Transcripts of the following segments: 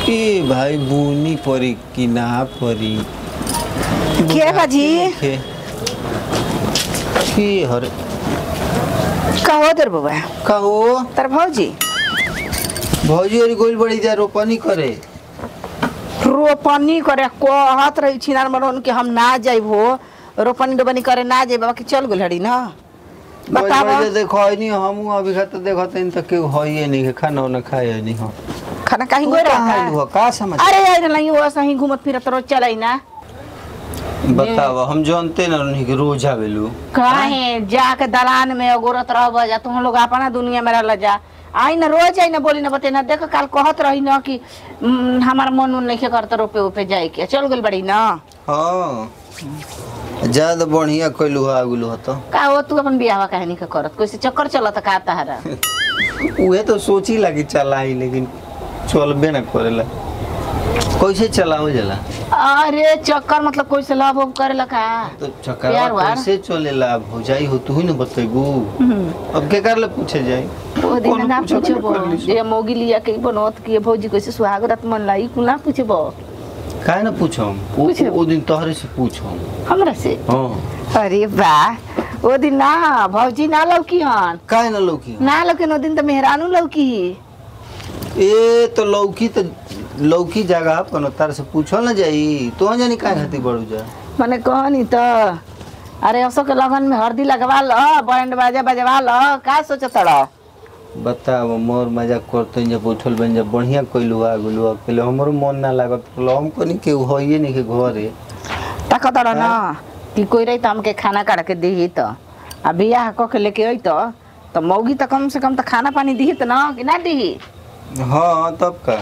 ए भाई बुनी परी कि ना परी के बाजी के की हरे कहो दर बाबा कहो तर भौजी भौजी और गोल बड़ी जा रोपनी करे रोपनी करे कहत रही छिनार मरन के हम ना जाइब हो रोपनी डोपनी करे ना जाइब बाबा कि चल गेल हड़ी ना बताब बताओ देखो है नहीं हम अभी खत देखो तो इन तक के होइए नहीं खाना उना खाए नहीं हो खाना कहीं गोई कहाँ रहा हुआ का समझ अरे यार नहीं वो सही घूमत फिरत रोज चलाई ना बताओ हम जानते ना नहीं कि रोज आवेलू कहे जाके दलान में अगोरत रह जा तुम लोग अपना दुनिया में रह जा आई ना रोज आई ना बोली ना बते ना देख काल कहत रही ना कि "हम्म, हमार मन उन नहीं करत रोपे उपे जाए के चल गेल बड़ी ना हाँ ज्यादा बढ़िया कैलू हो आगुलू हो तो का हो तू अपन बियाह कहानी का करत कैसे चक्कर चलत का तहरा उहे तो सोची लगी चलाई लेकिन चलबे ना करेला कैसे चलाओ जला अरे चक्कर मतलब कोई से लव उव करेला का तो प्यार चक्कर वार? कैसे चलेला हो जाई हो तू ही ना बतेबू हम्म। अब के कर ले पूछे जाई ओ दिन कौनो ना पूछो पूछबो तो कर ली सो। जे मोगी लिया के बनत कि भौजी कैसे सुहागरात मन लाई कुल ना पूछबो काहे ना पूछम ओ, पूछे। ओ दिन तोहरे से पूछम हमरा से हाँ अरे वाह ओ दिन ना भौजी ना लौकी हन काहे ना लौकी ना लौकी ओ दिन तो मेहरानू लौकी ए तो लौकी तो लौकी जगह पर तार से पूछल ना जाई तो जानी काहे खातिर बड़ू जा मने कहनी तो अरे असो के लगन में हल्दी लगवा ल बैंड बाजा बजवा ल का सोचत रह बताओ मोर मजाक करते जब बैठल बन जब बढ़िया कैलू आ गेलू अकेले हमरो मन ना लागत कहलो हम कनी के होइए नहीं के घरे ताकत रह ना कि कोई रही तो हमके खाना काट के दी तो आ बियाह क के लेके आई तो तो मौगी तो कम से कम तो खाना पानी दी तो ना कि ना दी हाँ तब का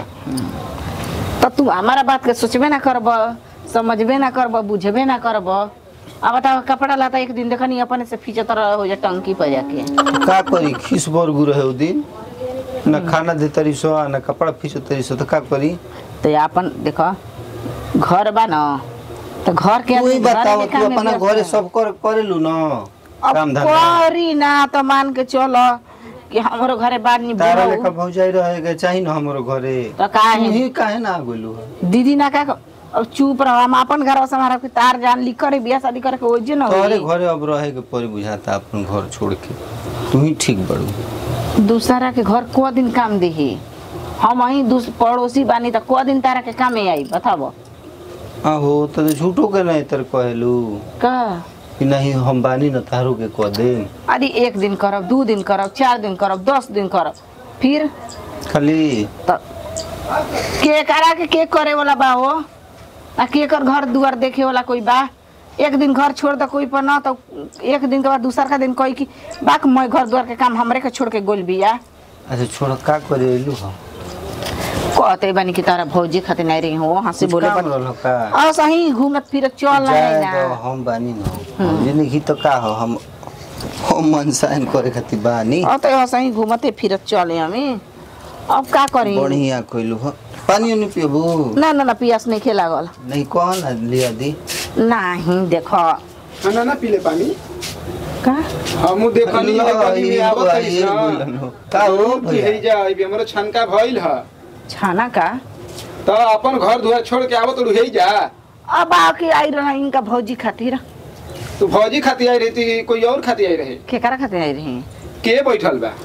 तो तू हमारा बात के सोचबे ना करब समझबे ना करब बुझबे ना करब अब बताओ कपड़ा लाता एक दिन देखनी अपने से फीचत रह हो जा टंकी पर जाके का करी खीस बरगु रहे उ दिन ना खाना दे तरी सो ना कपड़ा फीसो तरी सो तो का करी तो ये अपन देखो घर बा ना तो घर के तू ही आदमी घर बताओ के तू काम में अपना व्यस्त घरे है। सब कर करेलू ना अब काम धंधा करी ना तो मान के चलो कि हमारो घरे बार नहीं तारा बुलाऊ। लेखा भौजाई रहे के चाही ना हमरो घरे तो काहे? तू ही काहे ना गेलू दीदी ना का अब चुप रहो हम अपन घर से हमारा के तार जान लिख करे बियाह शादी करे के ओजे ना तोहरे होई घरे अब रहे के परी बुझाता अपन घर छोड़ के तू ही ठीक बड़ू दूसरा के घर को दिन काम देही हम वही दूस पड़ोसी बानी तो को दिन तारा के काम में आई बताबो आहो तो झूठो के नहीं तर कहलू का कि नहीं हम बानी न तारू के कह दे अरे एक दिन करब दू दिन करब चार दिन करब दस दिन करब फिर खाली तो के करा के के करे वाला बा हो आ के कर घर दुआर देखे वाला कोई बा एक दिन घर छोड़ दो कोई पर ना तो एक दिन के बाद दूसरा का दिन कोई की बाक मैं घर दुआर के काम हमरे के छोड़ के गोल बिया अच्छा छोड़ का करे एलू हम कहते बानी की तारा भौजी खातिर नहीं रही हो हंसी कुछ बोले काम पर रहल का और सही घूमत फिरत चल जाए रहे तो ना हम बानी न जिंदगी तो का हो हम हम मनसाइन करे खातिर बानी और तो यहाँ सही घूमते फिरत चले हमें अब का करी बढ़िया कइलू हो पानी नहीं पियबू ना ना ना पियास नहीं खेला गल नहीं कह ना लिया दी नहीं देखो खाना ना पीले पानी का हमू देखनी है कभी में आवत है ये बोलन हो। का हो कि भैया? है जा अभी हमरो छनका भइल ह छाना का तो अपन घर दुआर छोड़ के आवत रही जा अब आके आई रहा इनका भौजी खातिर तू भौजी खाती आई रहती कोई और खाती आई रहे केकरा खातिर आई रही के बैठल बा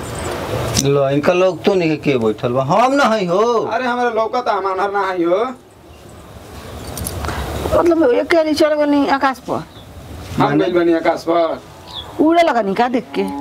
लो इनका लोग तो नहीं के बैठल बा हम ना हई हो अरे हमारा लौका तो हमार ना है हो मतलब एक के चल गनी आकाश पर हम गइल बनी आकाश पर उड़े लगनी का देख के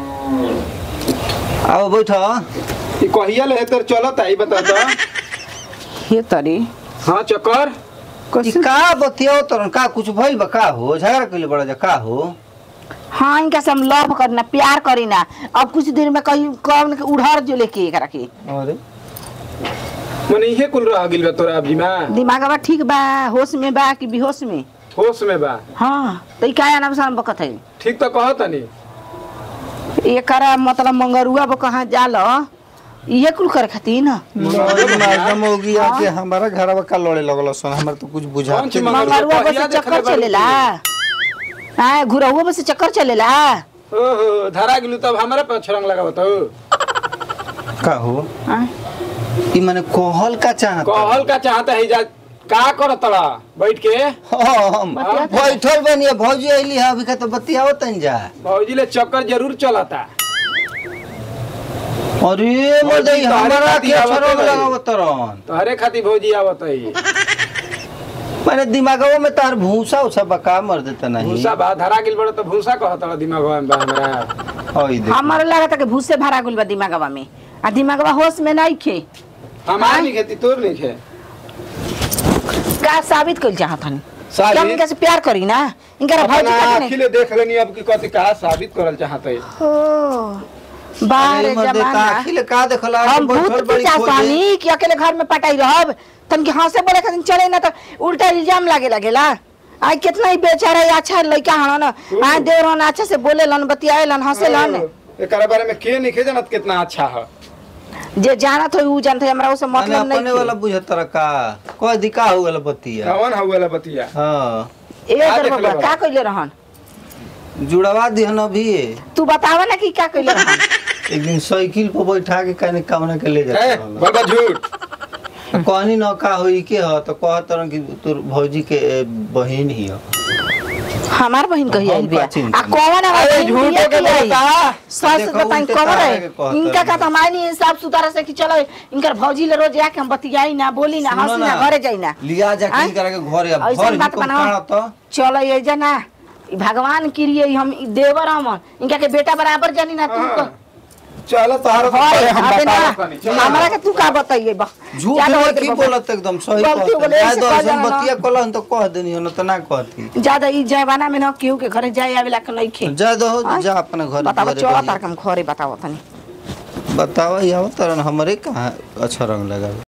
आओ बैठो ई कहिया ले तर चलत आई बता तो हे तरी हां चक्कर ई कैसे का बतियो तरन का कुछ भइल बा का हो झगड़ा कइले बड़ा जा का हो हाँ इनका से हम लव करना प्यार करीना अब कुछ दिन में कहीं कौन के उड़हर जो लेके एकरा के अरे मने इहे कुल रह गेल बा तोरा अभी में दिमाग बा ठीक बा होश में बा कि बेहोश में होश में बा हाँ तो ई का नाम से बकत है ठीक तो कहत नहीं एकरा मतलब मंगरुआ बो कहाँ जाल इहे कुल करे खातिर ना मालूम होगी आके हमारा घरवा का लड़े लगल सन हमरा तो कुछ बुझा कौन सी मंगरुआ? मंगरुआ बस पहिया देखले चक्कर बाड़ी चलेला हाँ घुरहुआ बस चक्कर चलेला ओहो धरा गेलू तब हमरा पर छरंग लगावत हो का हो हाँ? ई माने कहल का चाहत कहल का चाहता है जा का करत तड़ा बैठ के हम बतियात बैठल बनिए भौजी अइली है अभी का तो बतियाओ तन जा भौजी ले चक्कर जरूर चलता अरे मोदई भौजी, तोहरे हमारा खातिर के आवते छोरो रही। लगावत तरन तोहरे खातिर भौजी आवत है मैंने दिमागवा में तार भूसा उसा बका मर देता नहीं भूसा बा धरा गिल बड़ा तो भूसा कहत तड़ा दिमाग में बा हमरा हई देख हमारे लगा कि भूसे भरा गुल बा दिमागवा में आ दिमागवा होश में नहीं खे हमार नहीं खेती तोर नहीं खे का साबित कइल चाहत हन साबित? क्या इनका से प्यार करी ना इनका भौजी अपना का अखिले देख लेनी अब की कथी का साबित करल चाहता है हो बाहर जमाना आखिले का देखला हम भूत की चाहतानी कि अकेले घर में पटाई रहब तन के हंसे बोले खातिर चले ना तो उल्टा इल्जाम लागे लगेला आई कितना ही बेचारा है, अच्छा लड़का हन आ देव रहन अच्छा से बोले लन बतियाए लन हंसे लन एकरा बारे में के नहीं खे जानत कितना अच्छा है जे जानत हो ऊ जानत है हमरा उसे मतलब मतलब अपने वाला नहीं बुझत तरह का कोई दिका हो गला बतिया कौन हउला बतिया हां ए का अगर देखले बाबा बा? का कइले रहन जुड़वा दिहन अभी तू बतावा ना कि का कइले रहन एक दिन साइकिल पर बैठा के कने कामना के ले है जाता बाबा झूठ कहनी न का होई के ह तो कहत तरह कि तोर भौजी के ए, बहिन ही ह हमार बहन कही आई हम बिया का चिंता आ कौन है अरे बहन झूठ बिया के की आई? बता सच देखो, बताई उल्टे कौन तारा है के कहत इनका रही। का तो हमारी हिसाब सुतारा से कि चलो इनकर भौजी ले रोज आके हम बतियाई ना बोली ना सुनो हंसी ना ना, घरे जाई ना लिया जा आँय? के करा के घर या ऐसन घर बात जी बनाओ। काढ़ तो चलो ये जना ई भगवान किरिए हम ई देवर हम इनका के बेटा बराबर जानी ना तू हाँ। चलो तोहरा हाय पहले हम अबे ना बता देनी हमरा के तू का बताइए बा झूठ ज्यादा है होत की बाबा। बोलत एकदम सही गलती हो कहत गइल, जाय ऐसे दो कह ऐसन जाना ना। बतिया कलहन तो कह देनी हो न तो ना कहती ज्यादा ई जमाना में ना केहू के घरे जाए आवेला के नहीं खे जा दो आँय? जा अपने घर बताओ दुआरे चलो रहिए। तार के हम घरे बताओ तनी बताओ यहाँ तरन हमरे कहाँ अच्छा रंग लगा